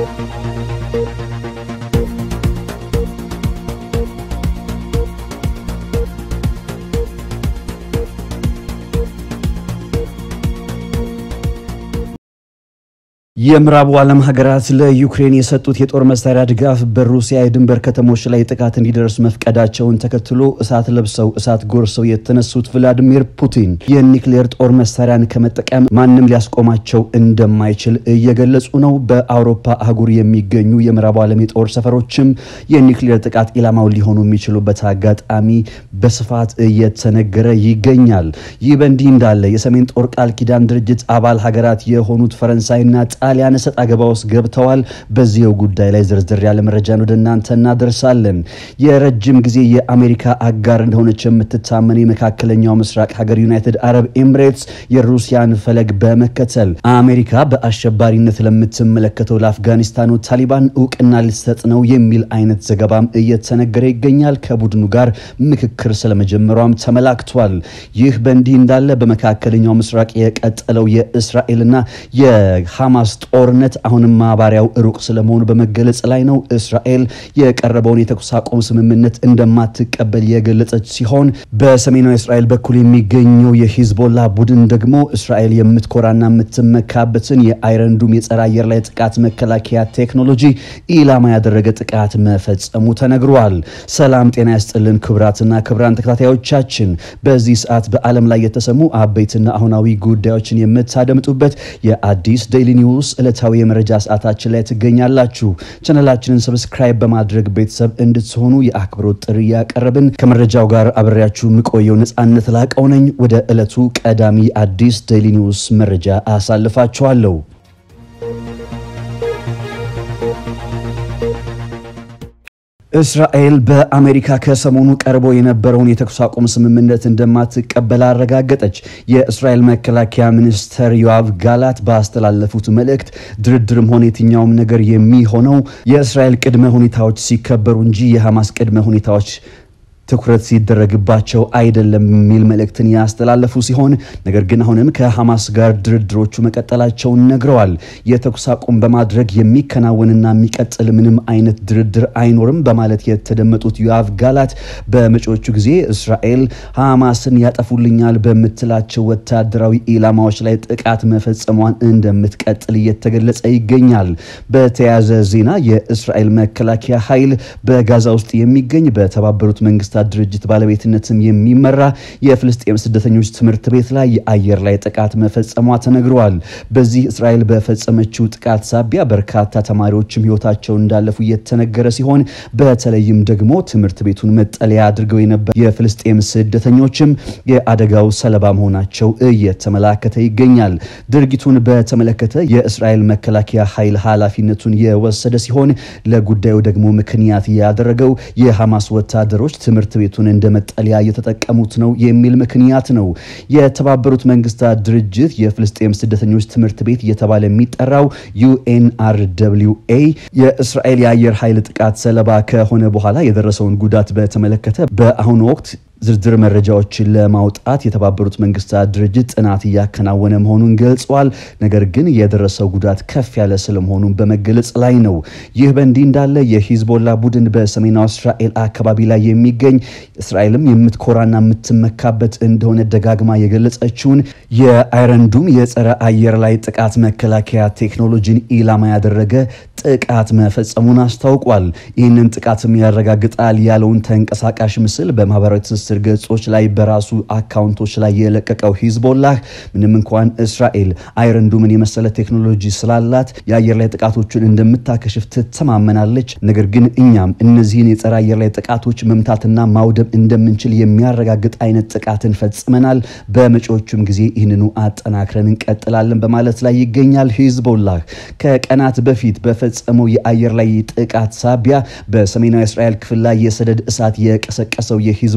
የምዕራቡ ዓለም ሀገራት ለዩክሬን የሰጡት የጦር መሳሪያ ድጋፍ በሩሲያ የድንበር ከተሞች ላይ ጥቃት እንዲደርስ መፍቀዳቸውን ተከትሎ እሳት ለብሰው እሳት ጎርሰው የተነሱት ቭላዲሚር ፑቲን የኒክሌር ጦር መሳሪያን ከመጠቀም ማንም ሊያስቆማቸው እንደማይችል እየገለጹ ነው። በአውሮፓ አህጉር የሚገኙ የምዕራቡ ዓለም የጦር ሰፈሮችም የኒክሌር ጥቃት ኢላማው ሊሆኑ የሚችሉበት አጋጣሚ በስፋት እየተነገረ ይገኛል። ይህ በእንዲህ እንዳለ የሰሜን ጦር ቃል ኪዳን ድርጅት አባል ሀገራት የሆኑት ፈረንሳይና ጣሊያን እሰጥ አገባ ውስጥ ገብተዋል። በዚህው ጉዳይ ላይ ዝርዝር ያለ መረጃን ወደ እናንተ እናደርሳለን። የረጅም ጊዜ የአሜሪካ አጋር እንደሆነች የምትታመን የመካከለኛው ምስራቅ ሀገር ዩናይትድ አረብ ኤምሬትስ የሩሲያን ፈለግ በመከተል አሜሪካ በአሸባሪነት ለምትመለከተው ለአፍጋኒስታኑ ታሊባን እውቅና ልትሰጥ ነው የሚል አይነት ዘገባም እየተነገረ ይገኛል። ከቡድኑ ጋር ምክክር ስለመጀመሯም ተመላክቷል። ይህ በእንዲህ እንዳለ በመካከለኛው ምስራቅ የቀጠለው የእስራኤልና የሐማስ ጦርነት አሁንም ማባሪያው ሩቅ ስለመሆኑ በመገለጽ ላይ ነው። እስራኤል የቀረበውን የተኩስ አቁም ስምምነት እንደማትቀበል የገለጸች ሲሆን በሰሜናዊ እስራኤል በኩል የሚገኘው የሂዝቦላ ቡድን ደግሞ እስራኤል የምትኮራና የምትመካበትን የአይረንዱም የጸረ አየር ላይ ጥቃት መከላከያ ቴክኖሎጂ ኢላማ ያደረገ ጥቃት መፈጸሙ ተነግሯል። ሰላም ጤና ያስጥልን ክብራትና ክብራን ተከታታዮቻችን በዚህ ሰዓት በዓለም ላይ የተሰሙ አበይትና አሁናዊ ጉዳዮችን የምታደምጡበት የአዲስ ዴይሊ ኒውስ ዕለታዊ የመረጃ ሰዓታችን ላይ ትገኛላችሁ። ቻነላችንን ሰብስክራይብ በማድረግ ቤተሰብ እንድትሆኑ የአክብሮት ጥሪ ያቀረብን ከመረጃው ጋር አብሬያችሁ የምቆየው ነጻነት ላቀው ነኝ። ወደ ዕለቱ ቀዳሚ አዲስ ዴይሊ ኒውስ መረጃ አሳልፋችኋለሁ። እስራኤል በአሜሪካ ከሰሞኑ ቀርቦ የነበረውን የተኩስ አቁም ስምምነት እንደማትቀበል አረጋገጠች። የእስራኤል መከላከያ ሚኒስተር ዮአቭ ጋላት ባስተላለፉት መልእክት ድርድርም ሆነ የትኛውም ነገር የሚሆነው የእስራኤል ቅድመ ሁኔታዎች ሲከበሩ እንጂ የሐማስ ቅድመ ሁኔታዎች ትኩረት ሲደረግባቸው አይደለም የሚል መልእክትን ያስተላለፉ ሲሆን ነገር ግን አሁንም ከሐማስ ጋር ድርድሮቹ መቀጠላቸውን ነግረዋል። የተኩስ አቁም በማድረግ የሚከናወንና የሚቀጥል ምንም አይነት ድርድር አይኖርም በማለት የተደመጡት ዮአቭ ጋላት በመጪዎቹ ጊዜ እስራኤል ሐማስን ያጠፉልኛል በምትላቸው ወታደራዊ ኢላማዎች ላይ ጥቃት መፈጸሟን እንደምትቀጥል እየተገለጸ ይገኛል። በተያያዘ ዜና የእስራኤል መከላከያ ኃይል በጋዛ ውስጥ የሚገኝ በተባበሩት መንግስታት ድርጅት ባለቤትነትም የሚመራ የፍልስጤም ስደተኞች ትምህርት ቤት ላይ የአየር ላይ ጥቃት መፈጸሟ ተነግረዋል። በዚህ እስራኤል በፈጸመችው ጥቃት ሳቢያ በርካታ ተማሪዎችም ህይወታቸው እንዳለፉ እየተነገረ ሲሆን በተለይም ደግሞ ትምህርት ቤቱን መጠለያ አድርገው የነበሩ የፍልስጤም ስደተኞችም የአደጋው ሰለባ መሆናቸው እየተመላከተ ይገኛል። ድርጊቱን በተመለከተ የእስራኤል መከላከያ ኃይል ኃላፊነቱን የወሰደ ሲሆን ለጉዳዩ ደግሞ ምክንያት ያደረገው የሐማስ ወታደሮች ትምህርት ቤቱን እንደ መጠለያ እየተጠቀሙት ነው የሚል ምክንያት ነው። የተባበሩት መንግስታት ድርጅት የፍልስጤም ስደተኞች ትምህርት ቤት እየተባለ የሚጠራው ዩኤንአርደብሊውኤ የእስራኤል የአየር ኃይል ጥቃት ሰለባ ከሆነ በኋላ የደረሰውን ጉዳት በተመለከተ በአሁኑ ወቅት ዝርዝር መረጃዎችን ለማውጣት የተባበሩት መንግስታት ድርጅት ጥናት እያከናወነ መሆኑን ገልጿል። ነገር ግን የደረሰው ጉዳት ከፍ ያለ ስለመሆኑን በመገለጽ ላይ ነው። ይህ በእንዲህ እንዳለ የሂዝቦላ ቡድን በሰሜናዊ እስራኤል አካባቢ ላይ የሚገኝ እስራኤልም የምትኮራና የምትመካበት እንደሆነ ደጋግማ የገለጸችውን የአይረንዱም የጸረ አየር ላይ ጥቃት መከላከያ ቴክኖሎጂን ኢላማ ያደረገ ጥቃት መፈጸሙን አስታውቋል። ይህንን ጥቃትም ያረጋግጣል ያለውን ተንቀሳቃሽ ምስል በማህበራዊ ትስስር ገጾች ላይ በራሱ አካውንቶች ላይ የለቀቀው ሂዝቦላህ ምንም እንኳን እስራኤል አይረንዱምን የመሰለ ቴክኖሎጂ ስላላት የአየር ላይ ጥቃቶችን እንደምታከሽፍ ትተማመናለች። ነገር ግን እኛም እነዚህን የጸረ አየር ላይ ጥቃቶች መምታትና ማውደም እንደምንችል የሚያረጋግጥ አይነት ጥቃትን ፈጽመናል። በመጪዎቹም ጊዜ ይህንኑ አጠናክረን እንቀጥላለን በማለት ላይ ይገኛል። ሂዝቦላህ ከቀናት በፊት በፈጸመው የአየር ላይ ጥቃት ሳቢያ በሰሜናዊ እስራኤል ክፍል ላይ የሰደድ እሳት የቀሰቀሰው የሂዝቦላህ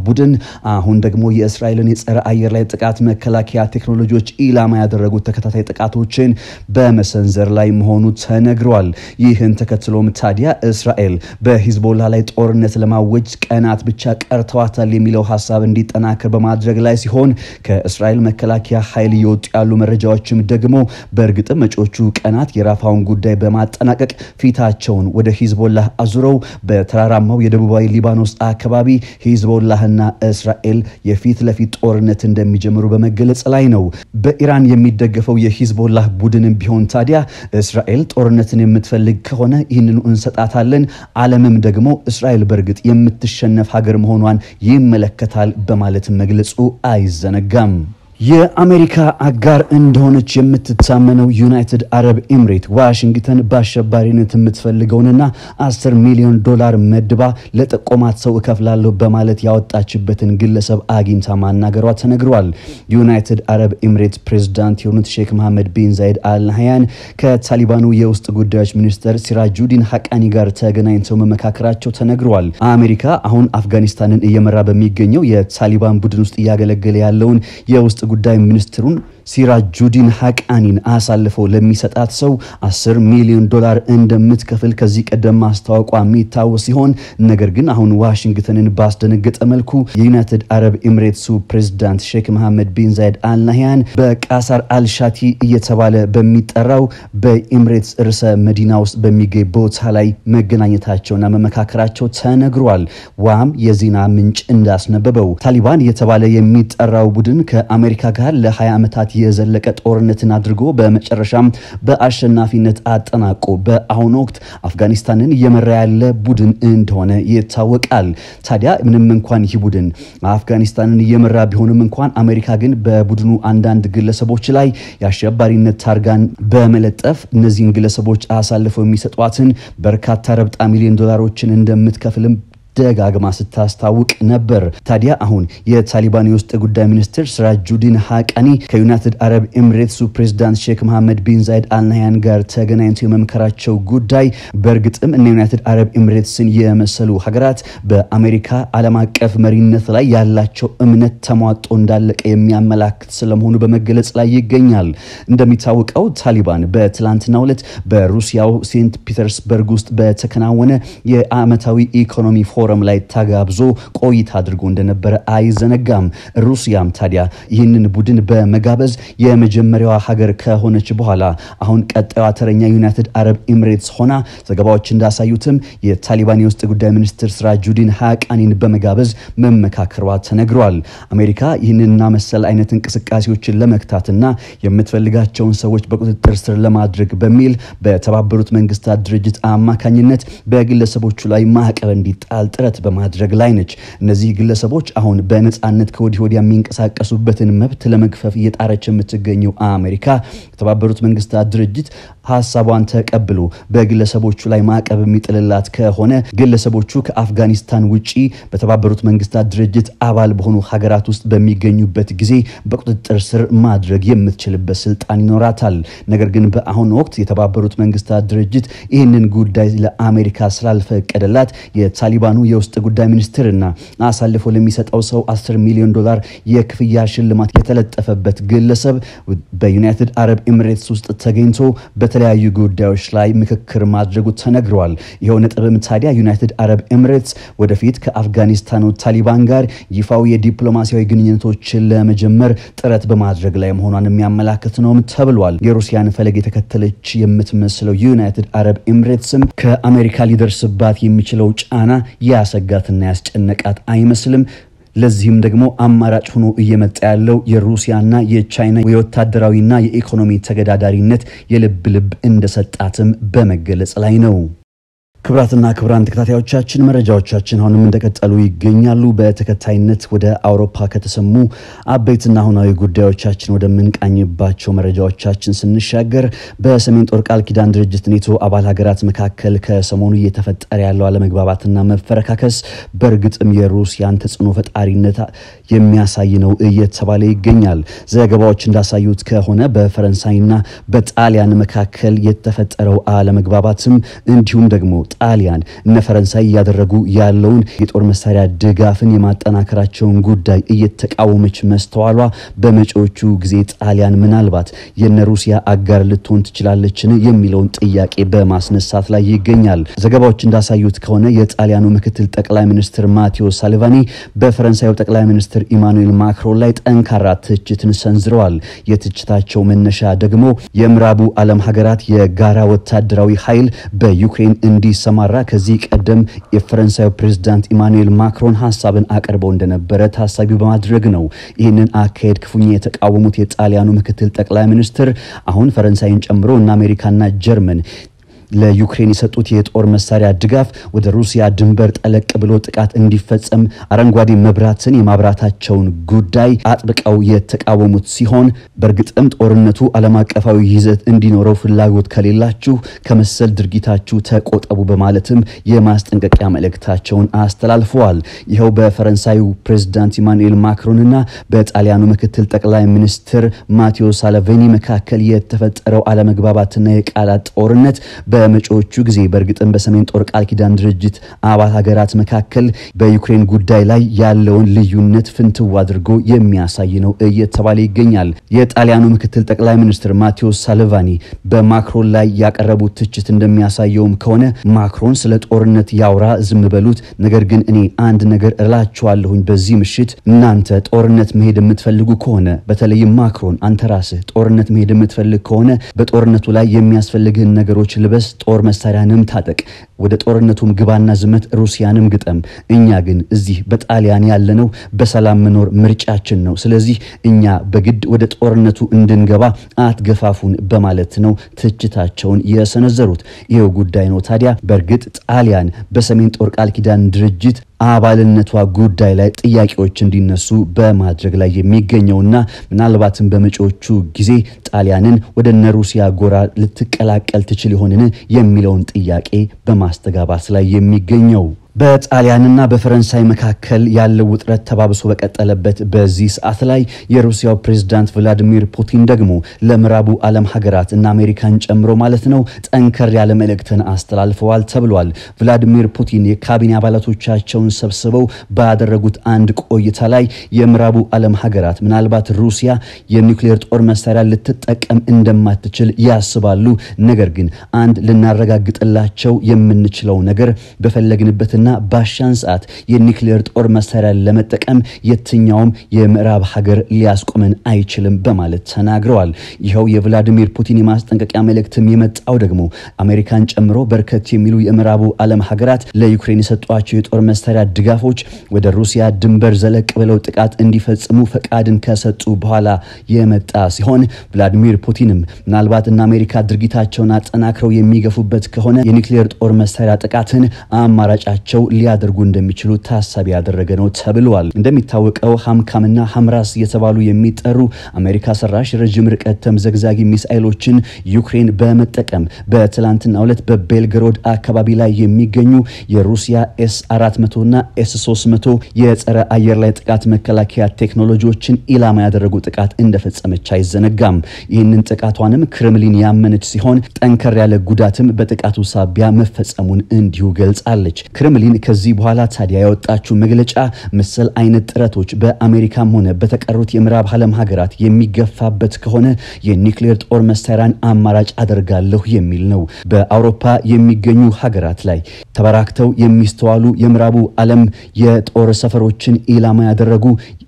ቡድን አሁን ደግሞ የእስራኤልን የጸረ አየር ላይ ጥቃት መከላከያ ቴክኖሎጂዎች ኢላማ ያደረጉት ተከታታይ ጥቃቶችን በመሰንዘር ላይ መሆኑ ተነግሯል። ይህን ተከትሎም ታዲያ እስራኤል በሂዝቦላ ላይ ጦርነት ለማወጅ ቀናት ብቻ ቀርተዋታል የሚለው ሀሳብ እንዲጠናከር በማድረግ ላይ ሲሆን ከእስራኤል መከላከያ ኃይል እየወጡ ያሉ መረጃዎችም ደግሞ በእርግጥም መጪዎቹ ቀናት የራፋውን ጉዳይ በማጠናቀቅ ፊታቸውን ወደ ሂዝቦላህ አዙረው በተራራማው የደቡባዊ ሊባኖስ አካባቢ ሂዝቦላህና እስራኤል የፊት ለፊት ጦርነት እንደሚጀምሩ በመገለጽ ላይ ነው። በኢራን የሚደገፈው የሂዝቦላህ ቡድንም ቢሆን ታዲያ እስራኤል ጦርነትን የምትፈልግ ከሆነ ይህንኑ እንሰጣታለን፣ ዓለምም ደግሞ እስራኤል በእርግጥ የምትሸነፍ ሀገር መሆኗን ይመለከታል በማለት መግለጹ አይዘነጋም። የአሜሪካ አጋር እንደሆነች የምትታመነው ዩናይትድ አረብ ኤምሬት ዋሽንግተን በአሸባሪነት የምትፈልገውንና 10 ሚሊዮን ዶላር መድባ ለጠቆማት ሰው እከፍላለሁ በማለት ያወጣችበትን ግለሰብ አግኝታ ማናገሯ ተነግሯል። ዩናይትድ አረብ ኤምሬት ፕሬዝዳንት የሆኑት ሼክ መሐመድ ቢን ዛይድ አልናህያን ከታሊባኑ የውስጥ ጉዳዮች ሚኒስተር ሲራጁዲን ሐቃኒ ጋር ተገናኝተው መመካከራቸው ተነግሯል። አሜሪካ አሁን አፍጋኒስታንን እየመራ በሚገኘው የታሊባን ቡድን ውስጥ እያገለገለ ያለውን የውስጥ ጉዳይ ሚኒስትሩን ሲራጁዲን ሐቃኒን አሳልፈው ለሚሰጣት ሰው 10 ሚሊዮን ዶላር እንደምትከፍል ከዚህ ቀደም ማስታወቋ የሚታወስ ሲሆን ነገር ግን አሁን ዋሽንግተንን ባስደነገጠ መልኩ የዩናይትድ አረብ ኤምሬትሱ ፕሬዝዳንት ሼክ መሐመድ ቢን ዛይድ አልናህያን በቃሳር አልሻቲ እየተባለ በሚጠራው በኤምሬትስ ርዕሰ መዲና ውስጥ በሚገኝ ቦታ ላይ መገናኘታቸውና መመካከራቸው ተነግሯል። ዋም የዜና ምንጭ እንዳስነበበው ታሊባን እየተባለ የሚጠራው ቡድን ከአሜሪካ ጋር ለ20 ዓመታት የዘለቀ ጦርነትን አድርጎ በመጨረሻም በአሸናፊነት አጠናቆ በአሁኑ ወቅት አፍጋኒስታንን እየመራ ያለ ቡድን እንደሆነ ይታወቃል። ታዲያ ምንም እንኳን ይህ ቡድን አፍጋኒስታንን እየመራ ቢሆንም እንኳን አሜሪካ ግን በቡድኑ አንዳንድ ግለሰቦች ላይ የአሸባሪነት ታርጋን በመለጠፍ እነዚህን ግለሰቦች አሳልፈው የሚሰጧትን በርካታ ረብጣ ሚሊዮን ዶላሮችን እንደምትከፍልም ደጋግማ ስታስታውቅ ነበር። ታዲያ አሁን የታሊባን የውስጥ ጉዳይ ሚኒስትር ሲራጁዲን ሐቃኒ ከዩናይትድ አረብ ኤሚሬትሱ ፕሬዚዳንት ሼክ መሐመድ ቢን ዛይድ አልናህያን ጋር ተገናኝተው የመምከራቸው ጉዳይ በእርግጥም እነ ዩናይትድ አረብ ኤሚሬትስን የመሰሉ ሀገራት በአሜሪካ ዓለም አቀፍ መሪነት ላይ ያላቸው እምነት ተሟጦ እንዳለቀ የሚያመላክት ስለመሆኑ በመገለጽ ላይ ይገኛል። እንደሚታወቀው ታሊባን በትላንትናው ዕለት በሩሲያው ሴንት ፒተርስበርግ ውስጥ በተከናወነ የዓመታዊ ኢኮኖሚ ፎረም ላይ ተጋብዞ ቆይታ አድርጎ እንደነበረ አይዘነጋም። ሩሲያም ታዲያ ይህንን ቡድን በመጋበዝ የመጀመሪያዋ ሀገር ከሆነች በኋላ አሁን ቀጣዩዋ ተረኛ ዩናይትድ አረብ ኤሚሬትስ ሆና ዘገባዎች እንዳሳዩትም የታሊባን የውስጥ ጉዳይ ሚኒስትር ሲራጁዲን ሐቃኒን በመጋበዝ መመካከሯ ተነግሯል። አሜሪካ ይህንንና መሰል አይነት እንቅስቃሴዎችን ለመክታትና የምትፈልጋቸውን ሰዎች በቁጥጥር ስር ለማድረግ በሚል በተባበሩት መንግስታት ድርጅት አማካኝነት በግለሰቦቹ ላይ ማዕቀብ እንዲጣል ጥረት በማድረግ ላይ ነች። እነዚህ ግለሰቦች አሁን በነፃነት ከወዲህ ወዲያ የሚንቀሳቀሱበትን መብት ለመግፈፍ እየጣረች የምትገኘው አሜሪካ የተባበሩት መንግስታት ድርጅት ሀሳቧን ተቀብሎ በግለሰቦቹ ላይ ማዕቀብ የሚጥልላት ከሆነ ግለሰቦቹ ከአፍጋኒስታን ውጪ በተባበሩት መንግስታት ድርጅት አባል በሆኑ ሀገራት ውስጥ በሚገኙበት ጊዜ በቁጥጥር ስር ማድረግ የምትችልበት ስልጣን ይኖራታል። ነገር ግን በአሁኑ ወቅት የተባበሩት መንግስታት ድርጅት ይህንን ጉዳይ ለአሜሪካ ስላልፈቀደላት የታሊባኑ የውስጥ ጉዳይ ሚኒስትርና አሳልፎ ለሚሰጠው ሰው 10 ሚሊዮን ዶላር የክፍያ ሽልማት የተለጠፈበት ግለሰብ በዩናይትድ አረብ ኤሚሬትስ ውስጥ ተገኝቶ በተለያዩ ጉዳዮች ላይ ምክክር ማድረጉ ተነግረዋል። ይኸው ነጥብም ታዲያ ዩናይትድ አረብ ኤሚሬትስ ወደፊት ከአፍጋኒስታኑ ታሊባን ጋር ይፋዊ የዲፕሎማሲያዊ ግንኙነቶችን ለመጀመር ጥረት በማድረግ ላይ መሆኗን የሚያመላክት ነውም ተብሏል። የሩሲያን ፈለግ የተከተለች የምትመስለው ዩናይትድ አረብ ኤሚሬትስም ከአሜሪካ ሊደርስባት የሚችለው ጫና ያሰጋትና ያስጨነቃት አይመስልም። ለዚህም ደግሞ አማራጭ ሆኖ እየመጣ ያለው የሩሲያና የቻይና የወታደራዊና የኢኮኖሚ ተገዳዳሪነት የልብ ልብ እንደሰጣትም በመገለጽ ላይ ነው። ክብራትና ክብራን ተከታታዮቻችን መረጃዎቻችን አሁንም እንደቀጠሉ ይገኛሉ። በተከታይነት ወደ አውሮፓ ከተሰሙ አበይትና አሁናዊ ጉዳዮቻችን ወደምንቃኝባቸው መረጃዎቻችን ስንሻገር በሰሜን ጦር ቃል ኪዳን ድርጅት ኔቶ አባል ሀገራት መካከል ከሰሞኑ እየተፈጠረ ያለው አለመግባባትና መፈረካከስ በእርግጥም የሩሲያን ተጽዕኖ ፈጣሪነት የሚያሳይ ነው እየተባለ ይገኛል። ዘገባዎች እንዳሳዩት ከሆነ በፈረንሳይና በጣሊያን መካከል የተፈጠረው አለመግባባትም እንዲሁም ደግሞ ጣሊያን እነ ፈረንሳይ እያደረጉ ያለውን የጦር መሳሪያ ድጋፍን የማጠናከራቸውን ጉዳይ እየተቃወመች መስተዋሏ በመጪዎቹ ጊዜ ጣሊያን ምናልባት የነ ሩሲያ አጋር ልትሆን ትችላለችን የሚለውን ጥያቄ በማስነሳት ላይ ይገኛል። ዘገባዎች እንዳሳዩት ከሆነ የጣሊያኑ ምክትል ጠቅላይ ሚኒስትር ማቴዎ ሳልቫኒ በፈረንሳዩ ጠቅላይ ሚኒስትር ኢማኑኤል ማክሮን ላይ ጠንካራ ትችትን ሰንዝረዋል። የትችታቸው መነሻ ደግሞ የምዕራቡ ዓለም ሀገራት የጋራ ወታደራዊ ኃይል በዩክሬን እንዲሰማራ ከዚህ ቀደም የፈረንሳዩ ፕሬዝዳንት ኢማኑኤል ማክሮን ሀሳብን አቅርበው እንደነበረ ታሳቢ በማድረግ ነው። ይህንን አካሄድ ክፉኛ የተቃወሙት የጣሊያኑ ምክትል ጠቅላይ ሚኒስትር አሁን ፈረንሳይን ጨምሮ እና አሜሪካና ጀርመን ለዩክሬን የሰጡት የጦር መሳሪያ ድጋፍ ወደ ሩሲያ ድንበር ጠለቅ ብሎ ጥቃት እንዲፈጸም አረንጓዴ መብራትን የማብራታቸውን ጉዳይ አጥብቀው የተቃወሙት ሲሆን በእርግጥም ጦርነቱ ዓለም አቀፋዊ ይዘት እንዲኖረው ፍላጎት ከሌላችሁ ከመሰል ድርጊታችሁ ተቆጠቡ በማለትም የማስጠንቀቂያ መልእክታቸውን አስተላልፈዋል። ይኸው በፈረንሳዩ ፕሬዝዳንት ኢማኑኤል ማክሮንና በጣሊያኑ ምክትል ጠቅላይ ሚኒስትር ማቴዎ ሳልቬኒ መካከል የተፈጠረው አለመግባባትና የቃላት ጦርነት በመጪዎቹ ጊዜ በእርግጥም በሰሜን ጦር ቃል ኪዳን ድርጅት አባል ሀገራት መካከል በዩክሬን ጉዳይ ላይ ያለውን ልዩነት ፍንትው አድርጎ የሚያሳይ ነው እየተባለ ይገኛል። የጣሊያኑ ምክትል ጠቅላይ ሚኒስትር ማቴዎ ሳልቫኒ በማክሮን ላይ ያቀረቡት ትችት እንደሚያሳየውም ከሆነ ማክሮን ስለ ጦርነት ያውራ፣ ዝም በሉት። ነገር ግን እኔ አንድ ነገር እላችኋለሁኝ በዚህ ምሽት እናንተ ጦርነት መሄድ የምትፈልጉ ከሆነ በተለይም ማክሮን አንተ ራስህ ጦርነት መሄድ የምትፈልግ ከሆነ በጦርነቱ ላይ የሚያስፈልግህን ነገሮች ልበስ ጦር መሳሪያንም ታጠቅ፣ ወደ ጦርነቱም ግባና ዝመት፣ ሩሲያንም ግጠም። እኛ ግን እዚህ በጣሊያን ያለነው በሰላም መኖር ምርጫችን ነው። ስለዚህ እኛ በግድ ወደ ጦርነቱ እንድንገባ አትገፋፉን በማለት ነው ትችታቸውን የሰነዘሩት። ይኸው ጉዳይ ነው ታዲያ በእርግጥ ጣሊያን በሰሜን ጦር ቃል ኪዳን ድርጅት አባልነቷ ጉዳይ ላይ ጥያቄዎች እንዲነሱ በማድረግ ላይ የሚገኘውና ምናልባትም በመጪዎቹ ጊዜ ጣሊያንን ወደ እነ ሩሲያ ጎራ ልትቀላቀል ትችል ይሆንን የሚለውን ጥያቄ በማስተጋባት ላይ የሚገኘው በጣሊያንና በፈረንሳይ መካከል ያለው ውጥረት ተባብሶ በቀጠለበት በዚህ ሰዓት ላይ የሩሲያው ፕሬዝዳንት ቭላዲሚር ፑቲን ደግሞ ለምዕራቡ ዓለም ሀገራት እና አሜሪካን ጨምሮ ማለት ነው ጠንከር ያለ መልእክትን አስተላልፈዋል ተብሏል። ቭላዲሚር ፑቲን የካቢኔ አባላቶቻቸውን ሰብስበው ባደረጉት አንድ ቆይታ ላይ የምዕራቡ ዓለም ሀገራት ምናልባት ሩሲያ የኒውክሌር ጦር መሳሪያ ልትጠቀም እንደማትችል ያስባሉ። ነገር ግን አንድ ልናረጋግጥላቸው የምንችለው ነገር በፈለግንበትና ባሻን ሰዓት የኒክሌር ጦር መሳሪያ ለመጠቀም የትኛውም የምዕራብ ሀገር ሊያስቆመን አይችልም በማለት ተናግረዋል። ይኸው የቭላዲሚር ፑቲን የማስጠንቀቂያ መልእክትም የመጣው ደግሞ አሜሪካን ጨምሮ በርከት የሚሉ የምዕራቡ ዓለም ሀገራት ለዩክሬን የሰጧቸው የጦር መሳሪያ ድጋፎች ወደ ሩሲያ ድንበር ዘለቅ ብለው ጥቃት እንዲፈጽሙ ፈቃድን ከሰጡ በኋላ የመጣ ሲሆን ቭላዲሚር ፑቲንም ምናልባት እነ አሜሪካ ድርጊታቸውን አጠናክረው የሚገፉበት ከሆነ የኒክሌር ጦር መሳሪያ ጥቃትን አማራጫቸው ሊያደርጉ እንደሚችሉ ታሳቢ ያደረገ ነው ተብለዋል። እንደሚታወቀው ሀምካምና ሀምራስ የተባሉ የሚጠሩ አሜሪካ ሰራሽ ረዥም ርቀት ተምዘግዛጊ ሚሳኤሎችን ዩክሬን በመጠቀም በትላንትናው ዕለት በቤልግሮድ አካባቢ ላይ የሚገኙ የሩሲያ ኤስ 400 እና ኤስ 300 የጸረ አየር ላይ ጥቃት መከላከያ ቴክኖሎጂዎችን ኢላማ ያደረጉ ጥቃት እንደፈጸመች አይዘነጋም። ይህንን ጥቃቷንም ክሬምሊን ያመነች ሲሆን ጠንከር ያለ ጉዳትም በጥቃቱ ሳቢያ መፈጸሙን እንዲሁ ገልጻለች። ክሬምሊን ከዚህ በኋላ ታዲያ ያወጣችው መግለጫ መሰል አይነት ጥረቶች በአሜሪካም ሆነ በተቀሩት የምዕራብ ዓለም ሀገራት የሚገፋበት ከሆነ የኒክሌር ጦር መሳሪያን አማራጭ አደርጋለሁ የሚል ነው። በአውሮፓ የሚገኙ ሀገራት ላይ ተበራክተው የሚስተዋሉ የምዕራቡ ዓለም የጦር ሰፈሮችን ኢላማ ያደረጉ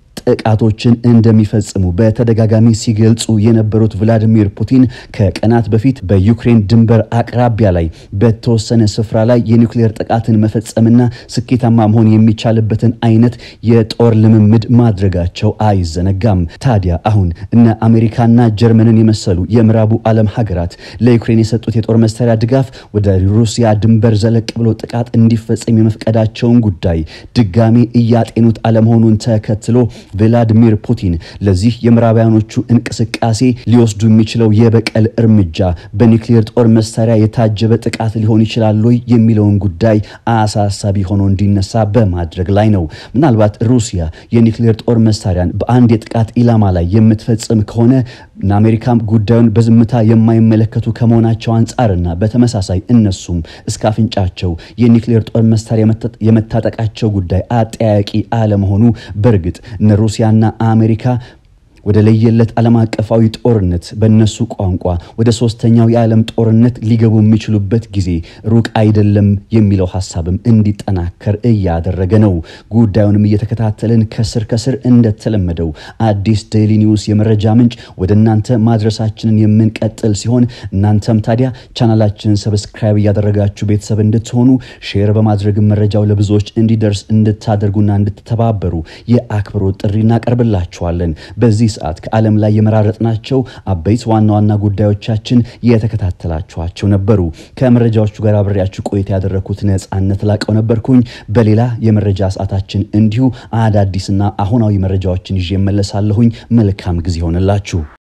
ጥቃቶችን እንደሚፈጽሙ በተደጋጋሚ ሲገልጹ የነበሩት ቭላዲሚር ፑቲን ከቀናት በፊት በዩክሬን ድንበር አቅራቢያ ላይ በተወሰነ ስፍራ ላይ የኒውክሌር ጥቃትን መፈጸምና ስኬታማ መሆን የሚቻልበትን አይነት የጦር ልምምድ ማድረጋቸው አይዘነጋም። ታዲያ አሁን እነ አሜሪካና ጀርመንን የመሰሉ የምዕራቡ ዓለም ሀገራት ለዩክሬን የሰጡት የጦር መሳሪያ ድጋፍ ወደ ሩሲያ ድንበር ዘለቅ ብሎ ጥቃት እንዲፈጸም የመፍቀዳቸውን ጉዳይ ድጋሜ እያጤኑት አለመሆኑን ተከትሎ ቭላዲሚር ፑቲን ለዚህ የምዕራባውያኖቹ እንቅስቃሴ ሊወስዱ የሚችለው የበቀል እርምጃ በኒውክሌር ጦር መሳሪያ የታጀበ ጥቃት ሊሆን ይችላል ወይ የሚለውን ጉዳይ አሳሳቢ ሆኖ እንዲነሳ በማድረግ ላይ ነው። ምናልባት ሩሲያ የኒውክሌር ጦር መሳሪያን በአንድ የጥቃት ኢላማ ላይ የምትፈጽም ከሆነ እና አሜሪካም ጉዳዩን በዝምታ የማይመለከቱ ከመሆናቸው አንጻርና በተመሳሳይ እነሱም እስከ አፍንጫቸው የኒክሌር ጦር መሳሪያ የመታጠቃቸው ጉዳይ አጠያቂ አለመሆኑ በእርግጥ እነ ሩሲያና አሜሪካ ወደ ለየለት ዓለም አቀፋዊ ጦርነት በእነሱ ቋንቋ ወደ ሶስተኛው የዓለም ጦርነት ሊገቡ የሚችሉበት ጊዜ ሩቅ አይደለም የሚለው ሀሳብም እንዲጠናከር እያደረገ ነው። ጉዳዩንም እየተከታተልን ከስር ከስር እንደተለመደው አዲስ ዴይሊ ኒውስ የመረጃ ምንጭ ወደ እናንተ ማድረሳችንን የምንቀጥል ሲሆን እናንተም ታዲያ ቻናላችንን ሰብስክራይብ እያደረጋችሁ ቤተሰብ እንድትሆኑ ሼር በማድረግ መረጃው ለብዙዎች እንዲደርስ እንድታደርጉና እንድትተባበሩ የአክብሮት ጥሪ እናቀርብላችኋለን። በዚህ ሰዓት ከዓለም ላይ የመራረጥናቸው አበይት ዋና ዋና ጉዳዮቻችን የተከታተላችኋቸው ነበሩ። ከመረጃዎቹ ጋር አብሬያችሁ ቆይታ ያደረግኩት ነጻነት ላቀው ነበርኩኝ። በሌላ የመረጃ ሰዓታችን እንዲሁ አዳዲስና አሁናዊ መረጃዎችን ይዤ እመለሳለሁኝ። መልካም ጊዜ ይሆንላችሁ።